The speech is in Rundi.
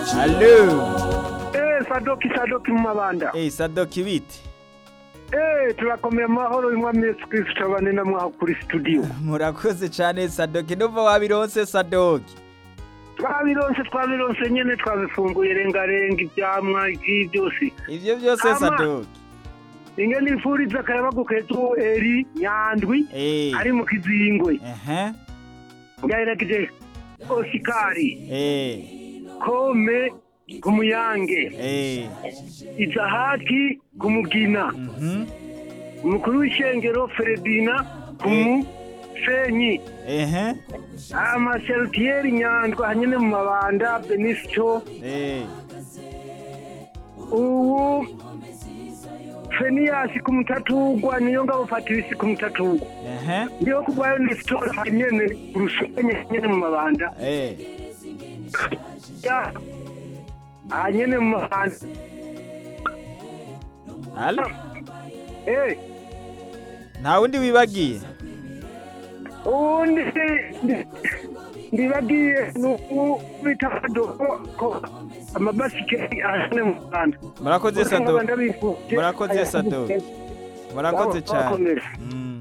Allo. Eh, sadoki sadoki mu mabanda. Eh, Sadoki biti. Eh, turakomeye amahoro umwami Yesu Kristo abane namwe aho kuri studio. Murakoze cyane Sadoki ndumva wabironse Sadoki. Twabironse twabironse nyene twabifunguye rengarenga ivyamwa ivi byose. Ivyo byose Ama. Sadoki. Inge nifuriza akayabagu ketu eri nyandwi Eh. ari mu kizingwe. Ehe. Ngaherageje Osikari, Eh. Kome kumuyange, Eh. Izahaki kumugina, Mhm. umukuru w'ishengero Feredina kumu Fenyi. Ehe. amaserutiyeri nyandwa hanyene mu mabanda benisito Eh. ubu feniyasi ku mutatugwa niyo ngabo fatirisi ku mutatugwa Ehe. ndiho kugwayo nisito hanyene urusenye nyene mu mabanda Eh. ya hanyene mu mabanda Allo. eh Nta wundi wibagiye. ubundi ndi- ndibagiye nuku bita kadogo ko amabasiketi ahanyene mu mabanda Murakoze Sadoki. Ndabifuje. Murakoze Sadoki. Murakoze cyane. Bakomere. Mm.